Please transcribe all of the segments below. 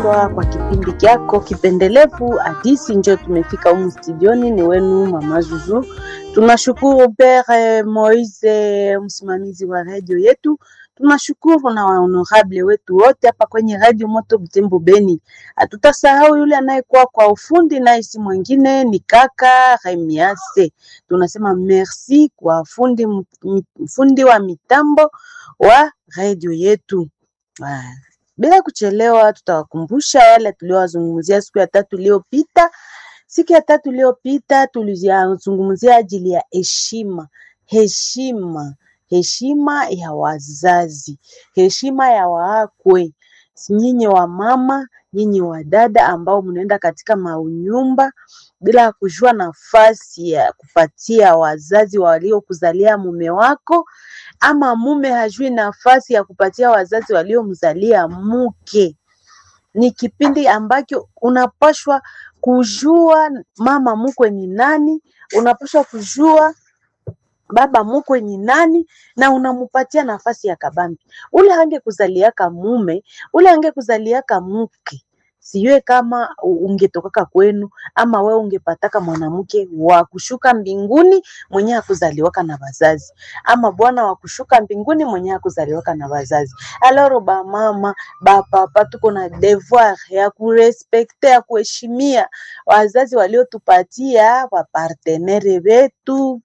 mpendwa, kwa kipindi kyako kipendelevu hadisi, njo tumefika humu studioni. Ni wenu mama Zuzu. Tunashukuru Pere Moise, msimamizi wa radio yetu. Tunashukuru na wahonorable wetu wote hapa kwenye radio Moto Butembo Beni. Hatutasahau yule anayekuwa kwa ufundi, naye si mwingine ni kaka Remiase. Tunasema merci kwa fundi, fundi wa mitambo wa radio yetu. Ah, bila kuchelewa, tutawakumbusha yale tuliowazungumzia siku ya tatu iliyopita. Siku ya tatu iliyopita tulizungumzia ajili ya heshima, heshima, heshima ya wazazi, heshima ya waakwe, nyinyi wa mama, nyinyi wa dada ambao mnaenda katika maunyumba bila kujua nafasi ya kupatia wazazi waliokuzalia mume wako, ama mume hajui nafasi ya kupatia wazazi waliomzalia mke. Ni kipindi ambacho unapashwa kujua mama mkwe ni nani, unapashwa kujua baba mkwe ni nani, na unamupatia nafasi ya kabambi. Ule angekuzaliaka mume, ule angekuzaliaka mke sijue kama ungetokaka kwenu ama we ungepataka mwanamke wa kushuka mbinguni mwenye hakuzaliwaka na wazazi, ama bwana wa kushuka mbinguni mwenye hakuzaliwaka na wazazi. Aloro ba mama ba papa, tuko na devoir ya kurespekte ya kuheshimia wazazi waliotupatia wapartenere wetu.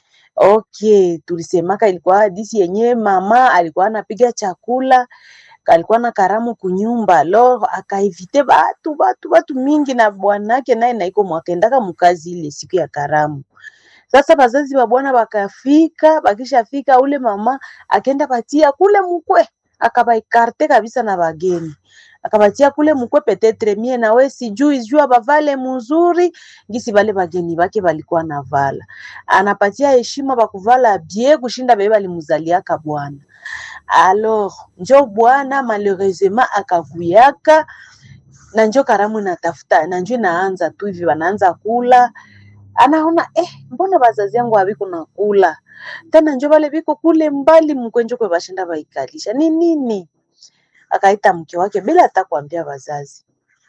Okay, tulisemaka ilikuwa hadisi yenyewe, mama alikuwa anapiga chakula alikuwa na karamu kunyumba lo akaivite batu batu batu mingi na bwanake naye naiko mwakendaka mukazi ile siku ya karamu. Sasa bazazi ba bwana bakafika, bakishafika ule mama akenda patia kule mkwe akabaikarte kabisa na bageni akabatia kule mkwe petetre mie na we sijui jua bavale mzuri ngisi bale bageni bake balikuwa na vala, anapatia heshima bakuvala bie kushinda bebe balimuzaliaka bwana Alors njo bwana malheureusement akakuyaka na njo karamu natafuta na njo naanza tu hivi, wanaanza kula, anaona eh, mbona bazazi yangu habiko na kula tena, njo bale biko kule mbali mkwenjo kwe bashinda baikalisha ni nini? Akaita mke wake bila hata kuambia wazazi,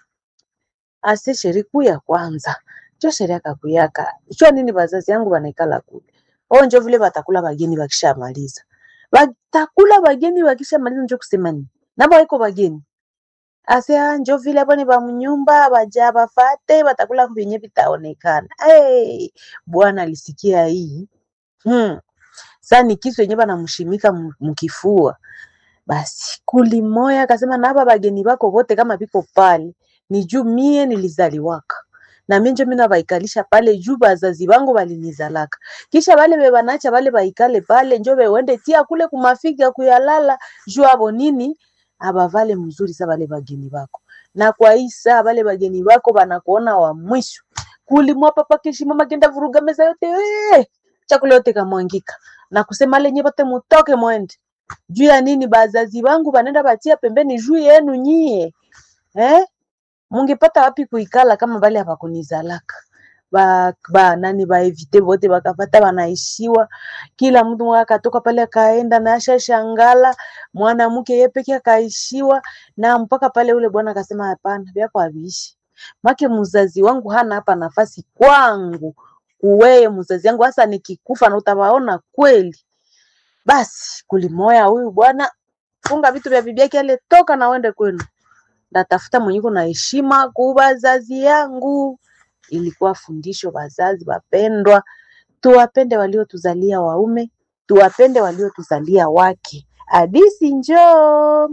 ase sheri kuu ya kwanza njo sheri akakuyaka jua nini, bazazi yangu banaikala kule o, njo vile batakula bageni bakishamaliza batakula bageni wakisha maliza, njo kusema nini nabo iko bageni ase njo vile hapo ni bamunyumba baja bafate batakula vyenye vitaonekana. Hey, bwana alisikia hii hmm. Sa ni kisu yenye banamshimika mkifua, basi kulimoya akasema naba bageni bako bote kama biko pale ni juu mie nilizaliwaka na mimi njo mina baikalisha pale juu bazazi bangu balinizalaka, kisha bale bebanacha bale baikale pale njo bewende tia kule kumafiga kuyalala juu abo nini abavale mzuri sa bale bageni bako, na kwa isa bale bageni bako banakuona wa mwisho kulimwa papa kishi mama kenda vuruga meza yote we chakula yote kamwangika na kusema lenye bote mutoke mwende juu ya nini bazazi bangu banenda batia pembeni juu yenu nyie eh mungepata wapi kuikala kama bale habakunizalaka ba, ba nani baevite bote bakapata banaishiwa, kila mtu akatoka pale akaenda na asha shangala mwanamke yeye peke akaishiwa, na mpaka pale ule bwana akasema hapana, vyako haviishi make mzazi wangu hana hapa nafasi kwangu, uweye mzazi wangu hasa nikikufa na utawaona kweli. Basi kulimoya huyu bwana, funga vitu vya bibi yake ale, toka na uende kwenu ndatafuta mwenyeko na heshima ku bazazi yangu. Ilikuwa fundisho, wazazi wapendwa, tuwapende waliotuzalia waume, tuwapende waliotuzalia wake. Hadisi njoo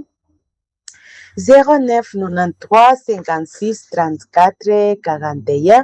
0993 56 34 41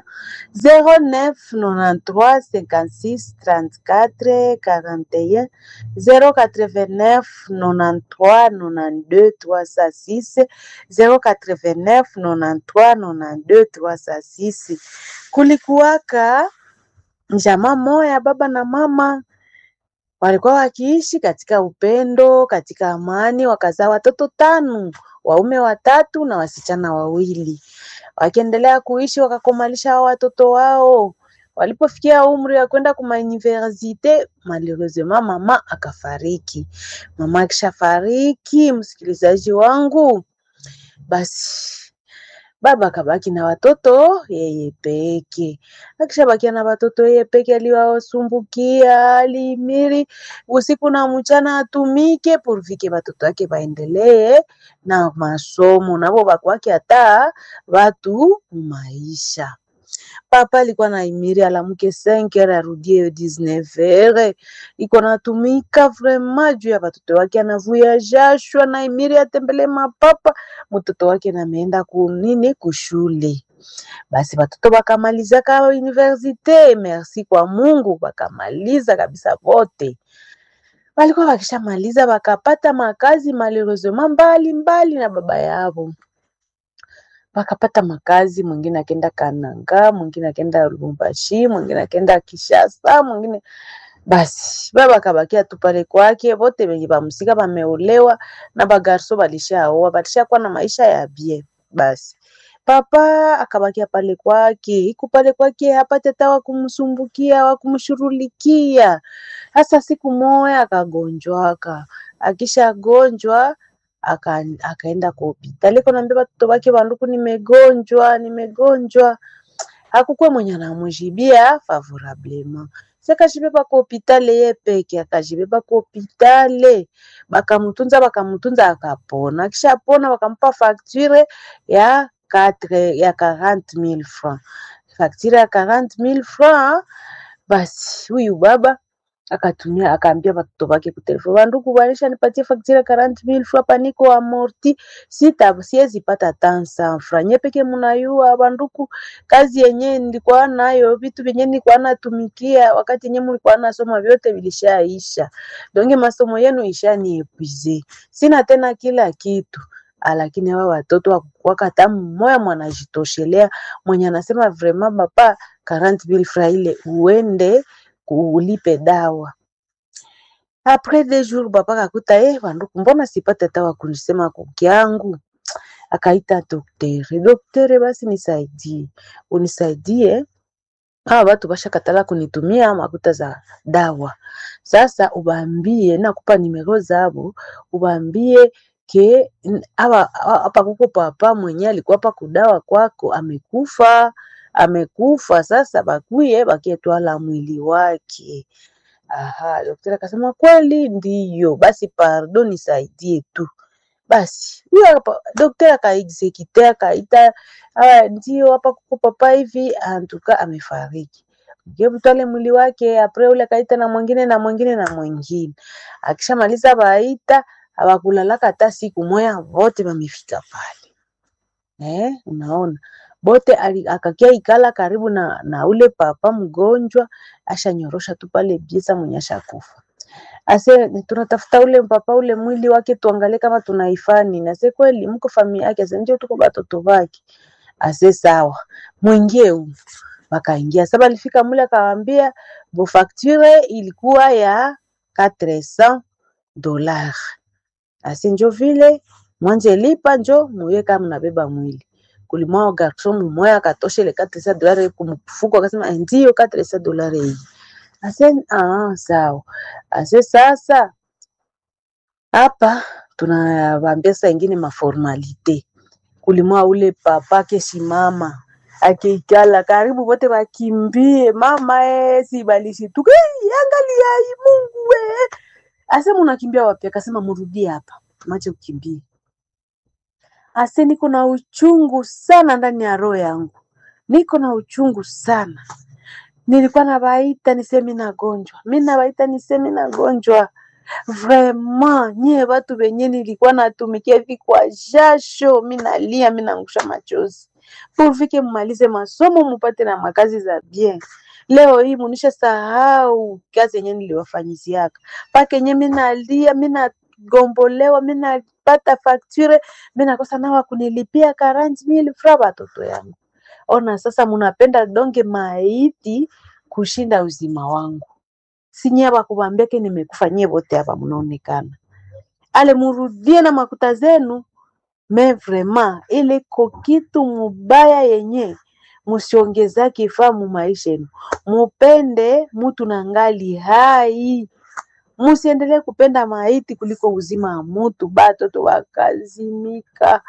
0993 56 34 41 089 93 92 306 089 93 92 306. Kulikuwaka njama moya, baba na mama walikuwa wakiishi katika upendo, katika amani, wakazaa watoto tano, waume watatu na wasichana wawili. Wakiendelea kuishi wakakomalisha hao watoto wao. Walipofikia umri wa kwenda kuma universite, malheureusement mama akafariki. Mama akishafariki, msikilizaji wangu, basi baba akabaki na watoto yeye peke. Akishabakia na watoto yeye peke, aliwasumbukia alimiri usiku na mchana atumike purvike watoto wake waendelee na masomo, navo bakwake hata watu maisha papa alikuwa naimiri alamuke 5h arudie 19h, iko natumika vraiment juu ya watoto wake, anavuya jasho, anaimiri atembele mapapa mtoto wake nameenda kunini kushule. Basi watoto bakamalizaka universite, merci kwa Mungu, bakamaliza kabisa vote walikuwa wakishamaliza wakapata makazi malheureusement mbali mbali na baba yao wakapata makazi, mwingine akenda Kananga, mwingine akenda Lubumbashi, mwingine akenda Kishasa, mwingine basi baba akabakia tu pale kwake. Wote wenye bamsika bameolewa na bagarso balishaoa, balishakuwa na maisha ya bien. Basi papa akabakia pale kwake, iku pale kwake hapate hata wa kumsumbukia wa kumshurulikia. Hasa siku moya akagonjwaka, akishagonjwa aka, akaenda kwa hospitali konaambia watoto wake banduku, nimegonjwa nimegonjwa. Hakukuwa mwenye anamujibia favorablement, sakajibeba kwa hospitali ye peke, akajibeba kwa hospitali bakamutunza bakamutunza, akapona. Akishapona wakampa facture ya 4 ya 40000 francs, facture ya 40000 francs. Basi huyu baba akatumia akaambia watoto wake kutelefoni, banduku banisha nipatie facture 40000 francs paniko amorti, sita siwezi pata tansa francs nye peke munayua banduku, kazi yenye nilikuwa nayo vitu vyenye nilikuwa natumikia wakati yenye mlikuwa nasoma vyote vilishaisha, donge masomo yenu ishaniepwize, sina tena kila kitu lakini hawa watoto wakukwaka hata mmoya mwanajitoshelea mwenye anasema vraiment papa 40000 francs ile uende ulipe dawa. Après deux jours papa kakuta eh, banduku, mbona sipate hata wakunisema kukiangu. Akaita daktari, daktari, basi nisaidie, unisaidie hawa watu bashakatala kunitumia makuta za dawa. Sasa ubambie, nakupa nimero zabo, ubambie ke hapa hapa kuko papa mwenye alikuwa hapa kudawa kwako amekufa amekufa sasa, bakuye bakietwala mwili wake. Aha, daktari akasema kweli ndiyo, basi pardon, nisaidie tu. Basi huyo hapa daktari akaexekite akaita, ndio hapa kuko papa hivi, antuka amefariki mtwale mwili wake. Apre ule akaita na mwingine na mwingine na mwingine, akishamaliza baita abakulalaka hata siku moya, vote bamefika pale eh, unaona bote akakia ikala karibu na, na ule papa mgonjwa, ashanyorosha tu pale biesa mwenye ashakufa. Ase tunatafuta ule papa ule mwili wake tuangalie kama tunaifani. Nase kweli mko familia yake, ase ndio tuko batoto bake. Ase sawa, mwingie huko. Wakaingia sasa, alifika mule akawaambia bo facture ilikuwa ya 400 dollars. Ase njo vile mwanje lipa njo muye kama mnabeba mwili kulimwao garson mumoya akatosha ile 400 dolari kumfuko, akasema ndio 400 dolari hii. Ase ah, sawa. Ase sasa hapa tunawaambia saa ingine maformalite kulimwa ule papa kesimama akikala karibu wote wakimbie mama eh, si balishituka hey, angalia hii Mungu we. Ase munakimbia wapi? Akasema murudie hapa, mache ukimbie Ase niko na uchungu sana ndani ya roho yangu, niko na uchungu sana. Nilikuwa nabaita niseme nagonjwa, mi nabaita niseme nagonjwa. Vraiment nyie watu wenye nilikuwa natumikia hivi kwa jasho, mi nalia, mi naangusha machozi purvike mmalize masomo mupate na makazi za bien. Leo hii munisha sahau kazi yenye niliwafanyiziaka paka yenye mi nalia, mi nagombolewa, mi napata fakture, mi nakosa nawa kunilipia 40000 francs watoto yangu. Ona sasa, munapenda donge maiti kushinda uzima wangu. Sinyie bakubambiake nimekufa, nyie bote hapa munaonekana ale murudie na makuta zenu me vraiment ile ko kitu mubaya yenye musiongezake ifaa mu maisha yenu. Mupende mutu na ngali hai, musiendelee kupenda maiti kuliko uzima wa mutu. Batoto wakazimika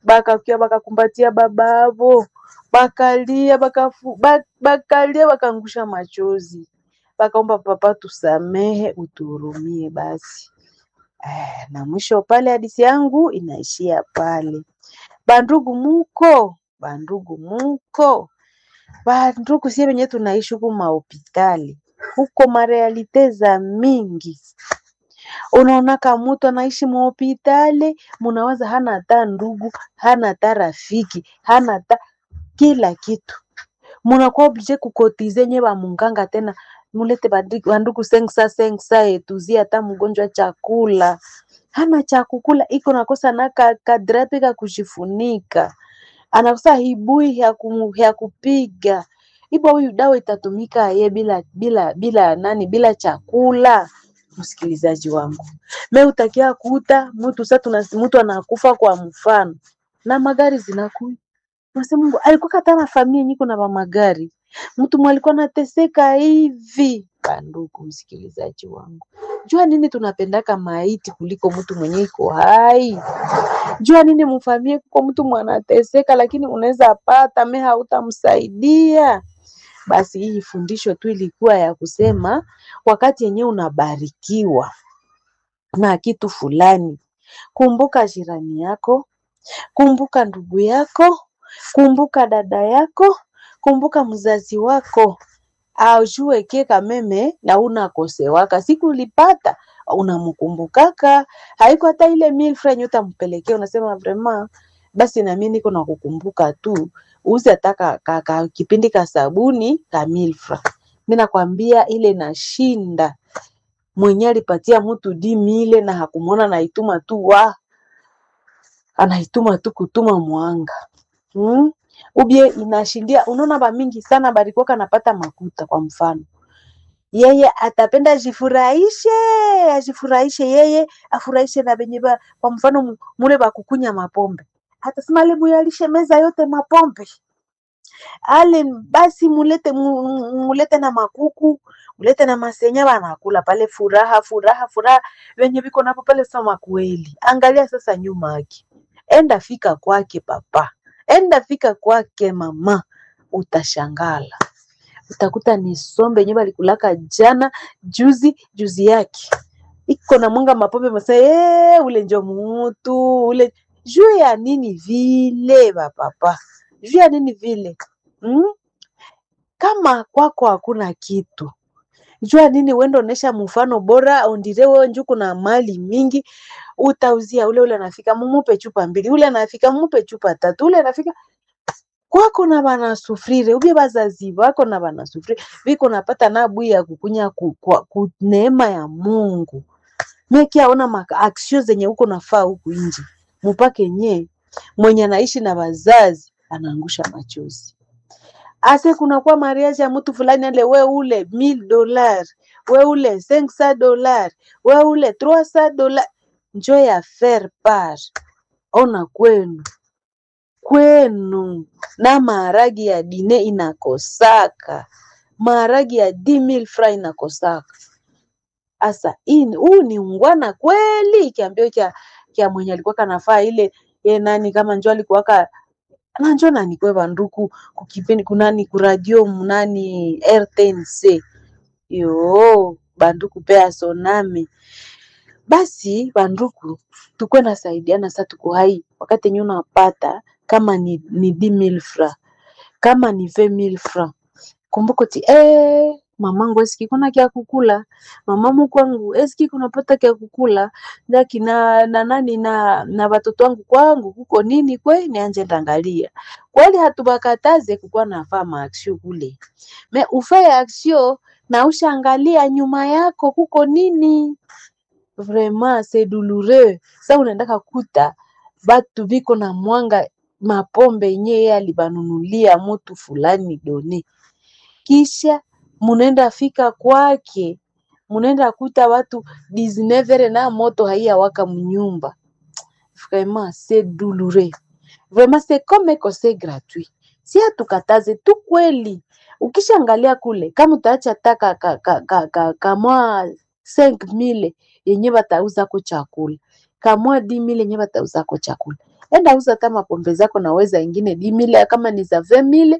bakakia bakakumbatia baba avo bakalia bakafu, bak, bakalia bakangusha machozi bakaomba papa, tusamehe, utuhurumie basi. Eh, na mwisho pale hadisi yangu inaishia pale. Bandugu muko, bandugu muko, bandugu sie wenye tunaishi huku mahopitali huko marealite za mingi unaonaka mutu anaishi muhopitali, munawaza hana hata ndugu, hana hata rafiki, hana hata kila kitu, munakuwa oblige kukotize nye bamunganga tena mulete bandugu sengsa sengsa etuzia hata mgonjwa chakula hana cha kukula, iko nakosa na ka, kadrape ka kujifunika, anakosa hibui ya, kum, ya kupiga ibo, huyu dawa itatumika ye bila bila bila nani, bila chakula. Msikilizaji wangu, me utakia kuta mtu sasa, mtu anakufa kwa mfano na magari zinakuya, unasema Mungu alikuwa kata na familia nyiko na magari, mtu mwalikuwa nateseka hivi. Bandugu msikilizaji wangu, jua nini tunapendaka maiti kuliko mtu mwenye iko hai? Jua nini mfamie kuko mtu mwanateseka, lakini unaweza pata me hautamsaidia. Basi hii fundisho tu ilikuwa ya kusema wakati yenyewe unabarikiwa na kitu fulani, kumbuka jirani yako, kumbuka ndugu yako, kumbuka dada yako, kumbuka mzazi wako, aujue ke kameme na unakosewaka siku ulipata unamkumbukaka, haiko hata ile mille francs yenye utampelekea, unasema vraiment basi na mimi niko nakukumbuka tu, uzi hata ka, ka, ka, kipindi ka sabuni ka mille francs. Mimi nakwambia ile nashinda mwenye alipatia mtu di mile na hakumwona, naituma tu wa anaituma tu kutuma mwanga hmm? Ubie inashindia, unaona ba mingi sana barikuwa kanapata makuta. Kwa mfano yeye atapenda ajifurahishe, ajifurahishe yeye afurahishe na benye ba, kwa mfano mule bakukunya mapombe, atasema lebu yalishe meza yote mapombe ale basi mulete mulete na makuku mulete na masenya banakula pale, furaha furaha furaha, wenye biko napo pale. Sama kweli, angalia sasa nyuma yake, enda fika kwake papa, enda fika kwake mama, utashangala utakuta ni sombe yenye balikulaka jana juzi juzi yake iko na mwanga mapombe masa ee, ule njo mutu ule juu ya nini vile bapapa, juu ya nini vile Hmm? Kama kwako hakuna kitu, jua nini wendo onesha mfano bora ondire wewe nju kuna mali mingi utauzia ule ule anafika mumupe chupa mbili, ule anafika mumupe chupa tatu, ule anafika kwako na bana sufrire ubie bazazi bako na bana sufrire biko napata na bui ya kukunya ku, ku, ku neema ya Mungu mekia ona maka aksio zenye huko nafaa huku nje mupake nye mwenye anaishi na bazazi anaangusha machozi ase kunakuwa mariage ya mtu fulani ale we ule mil dolar we ule 500 dolar we ule 300 dolar njo ya faire part. Ona kwenu kwenu na maharagi ya dine inakosaka, maharagi ya 10000 francs inakosaka. Asa huu ni ungwana kweli? Kiambio kya kya mwenye alikuwa kanafaa ile ye nani kama njo alikuwaka nanjo nani kwe banduku kukipindi kunani kuradio munani RTNC yo banduku pea soname basi banduku tukwe nasaidiana sa tuko hai wakati yenye unapata kama ni, ni 10000 francs kama ni 20000 francs kumbuko ti eh, mamangu eski kuna kya kukula mamamu kwangu eski kunapata kya kukula ndaki na na nani na na watoto wangu kwangu kuko nini kwe nianje ndangalia kweli hatubakataze kukuwa nafaa maaksio kule me ufaye aksio na ushangalia nyuma yako kuko nini vraiment c'est douloureux sa unaendaka kuta batu biko na mwanga mapombe yenye yeye alibanunulia mutu fulani done kisha munaenda fika kwake munaenda kuta watu 19 na moto haiya waka mnyumba vraiment c'est douloureux vraiment c'est comme que c'est gratuit si hatukataze tu kweli ukishaangalia kule kama utaacha taka ka, ka, ka, ka, kamwa 5000 yenye batauzako chakula kamwa 10000 yenye batauzako chakula enda uza hata mapombe zako naweza ingine dimile kama ni za vemile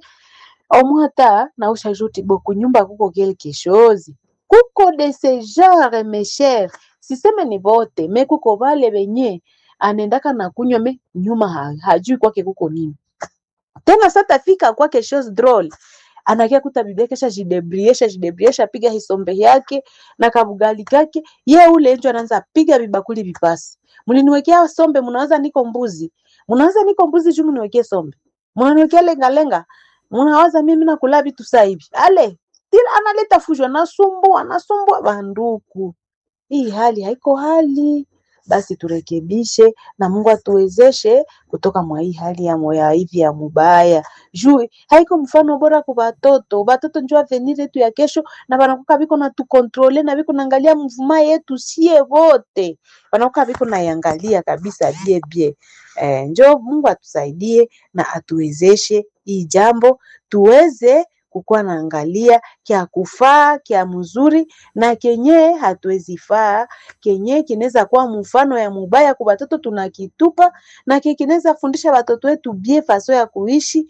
omwata nausha juti bo kunyumba kuko quelque chose kuko de ce genre mes chers siseme ni bote me kuko vale benye anaendaka na kunywa me nyuma ha, hajui kwake kuko nini tena satafika kwake chose drôle anakia kuta bibi yake shajidebriesha jidebriesha piga hisombe yake na kabugali kake ye ule njo anaanza piga vibakuli vipasi mliniwekea sombe mnawaza niko mbuzi mnawaza niko mbuzi juu mniwekee sombe mnaniwekea lengalenga mnawaza mimi nakula vitu saa hivi ale tila analeta fujo anasumbua anasumbua banduku hii hali haiko hali basi turekebishe na Mungu atuwezeshe kutoka mwa hii hali ya moya hivi ya mubaya. Juu haiko mfano bora kwa batoto. Batoto njo avenir yetu ya kesho na banakuka biko na tukontrole na biko naangalia mvuma yetu sie wote. Banakuka biko naiangalia kabisa bie bie. Eh, njo Mungu atusaidie na atuwezeshe hii jambo tuweze kukuwa naangalia kya kufaa kya mzuri na kenye hatuwezi faa kenye kinaweza kuwa mfano ya mubaya kwa batoto tunakitupa na ke kinaweza fundisha batoto wetu bie faso ya kuishi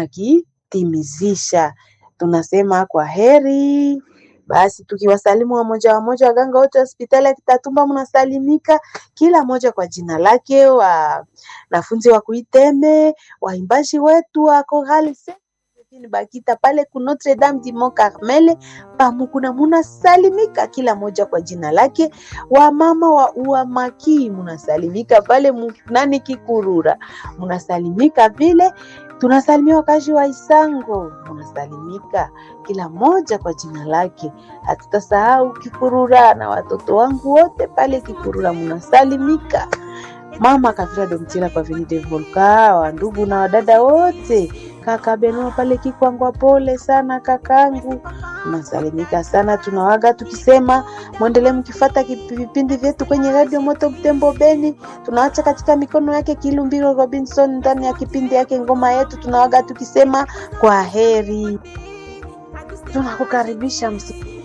tunakitimizisha tunasema kwa heri basi tukiwasalimu wamoja wamoja waganga wote hospitali ya Kitatumba mnasalimika kila moja kwa jina lake wanafunzi wa kuiteme waimbaji wetu wa Chorale Bakita pale ku Notre Dame du Mont Carmel pamukuna munasalimika kila moja kwa jina lake. Wamama wa uamaki munasalimika pale nani Kikurura munasalimika vile. Tunasalimia wakazi wa Isango munasalimika kila moja kwa jina lake. Hatutasahau Kikurura na watoto wangu wote pale Kikurura munasalimika. Mama Kavira Domtila kwa Vini de Volka, wa ndugu na wadada wote kaka Benua pale Kikwangwa, pole sana kakangu, unasalimika sana. Tunawaga tukisema mwendelee mkifata vipindi vyetu kwenye Radio Moto Butembo Beni. Tunaacha katika mikono yake Kilumbiro Robinson ndani ya kipindi yake ngoma yetu. Tunawaga tukisema kwa heri, tunakukaribisha msi